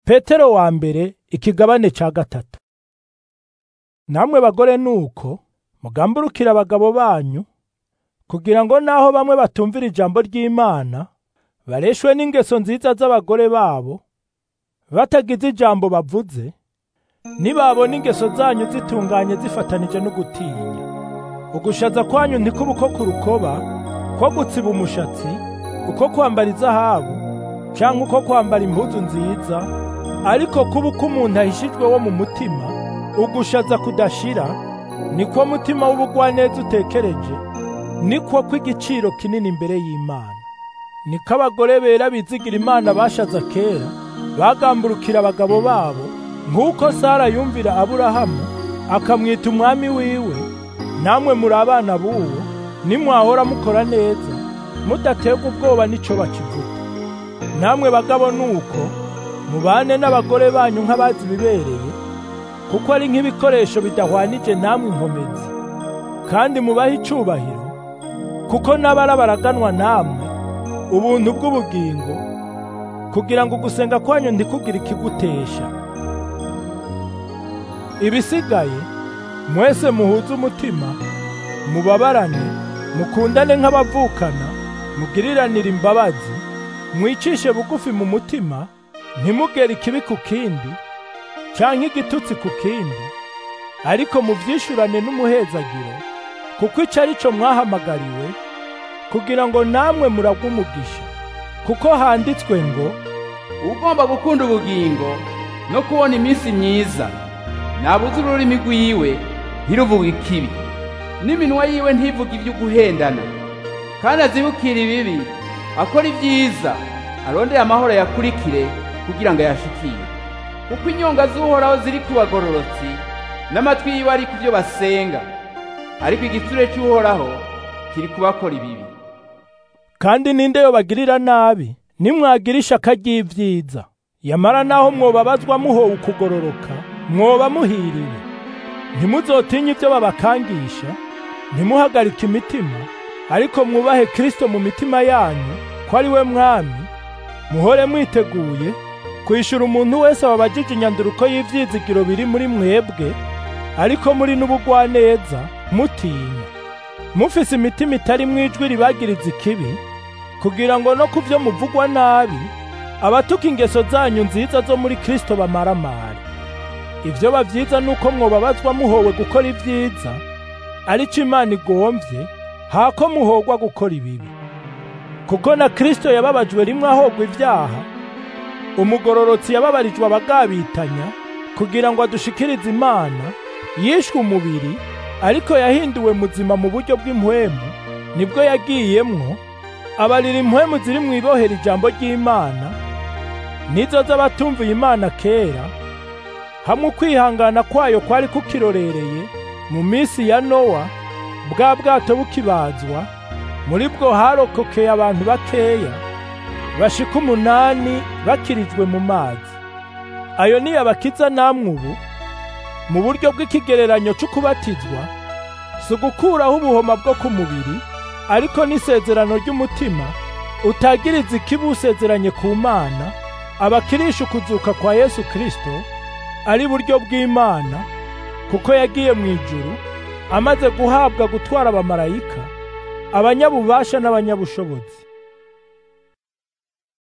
petero wa mbere ikigabane ca gatatu namwe bagore nuko mugamburukira abagabo banyu kugira ngo naho bamwe batumvira ijambo ry'Imana bareshwe n'ingeso nziza z'abagore babo batagize ijambo bavuze nibabona ingeso zanyu zitunganye zifatanije no gutinya ugushaza kwanyu ntikuba uko ku rukoba ko gutsiba umushatsi uko kwambara izahabu canke uko kwambara impuzu nziza ariko kuba uko umuntu ahishijwe wo mu mutima ugushaza kudashira niko mutima w'ubugwaneza utekereje niko kw'igiciro kinini imbere y'Imana niko abagore bera bizigira Imana bashaza kera bagamburukira abagabo babo nk'uko Sara yumvira Aburahamu akamwita umwami wiwe namwe muri abana b'uwo nimwahora mukora neza mudaterwa ubwoba n'ico bakivuga namwe bagabo nuko mubane n'abagore banyu nk'abazi ibibereye kuko ari nk'ibikoresho bidahwanije namwe inkomezi kandi mubahe icubahiro kuko n'abara baraganwa namwe ubuntu bw'ubugingo kugira ngo ugusenga kwanyu ntikugire ikigutesha ibisigaye mwese muhuze umutima mubabarane mukundane nk'abavukana mugiriranire imbabazi mwicishe bugufi mu mutima ntimugere ikibi ku kindi canke igitutsi ku kindi ariko muvyishurane n'umuhezagiro kuko ico ari co mwahamagariwe kugira ngo namwe muragwe umugisha kuko handitswe ngo ugomba gukunda ubugingo no kubona iminsi myiza nabuze ururimi rwiwe ntiruvuge ikibi n'iminwa yiwe ntivuge ibyo guhendana kandi azibukire ibibi akora ibyiza arondeye amahoro yakurikire kugira ngo ayashikire kuko inyonga z'uhoraho ziri ku bagororotsi n'amatwi yiwe ari ku byo basenga ariko igitsure cy'uhoraho kiri kubakora ibibi kandi ninde yobagirira nabi nimwagira ishaka ry'ivyiza yamara naho mwobabazwa muhowe ukugororoka mwoba muhiriwe ntimuzotinye ibyo babakangisha ntimuhagarike imitima ariko mwubahe Kristo mu mitima yanyu ko ari we mwami muhore mwiteguye kwishura umuntu wese wabajije inyanduruko y'ivyizigiro biri muri mwebwe ariko muri n'ubugwaneza mutinya mufise imitima itari mwijwi ribagiriza ikibi kugira ngo no kuvyo muvugwa nabi abatuka ingeso zanyu nziza zo muri Kristo bamaramare ivyo bavyiza nuko mwobabazwa muhowe gukora ivyiza arico Imana igomvye hako muhogwa gukora ibibi kuko na Kristo yababajwe rimwe ahogwa ivyaha umugororotsi yababarijwe abagabitanya kugira ngo adushikirize Imana yishwe umubiri ariko yahinduwe muzima mu buryo bw'impwemu nibwo yagiyemwo abarira impwemu ziri mu ibohera ijambo ry'Imana nizo z'abatumviye Imana kera hamwe ukwihangana kwayo kwari kukirorereye mu minsi ya Nowa bwa bwato bukibazwa muri bwo harokokeye abantu bakeya bashika umunani bakirijwe mu mazi ayo ni abakiza namwe ubu mu buryo bw'ikigereranyo c'ukubatizwa si ugukuraho ubuhoma bwo ku mubiri ariko n'isezerano ry'umutima utagiriza ikibi usezeranye ku mana abakirisha ukuzuka kwa Yesu Kristo ari buryo bw'Imana kuko yagiye mu ijuru amaze guhabwa gutwara abamarayika abanyabubasha n'abanyabushobozi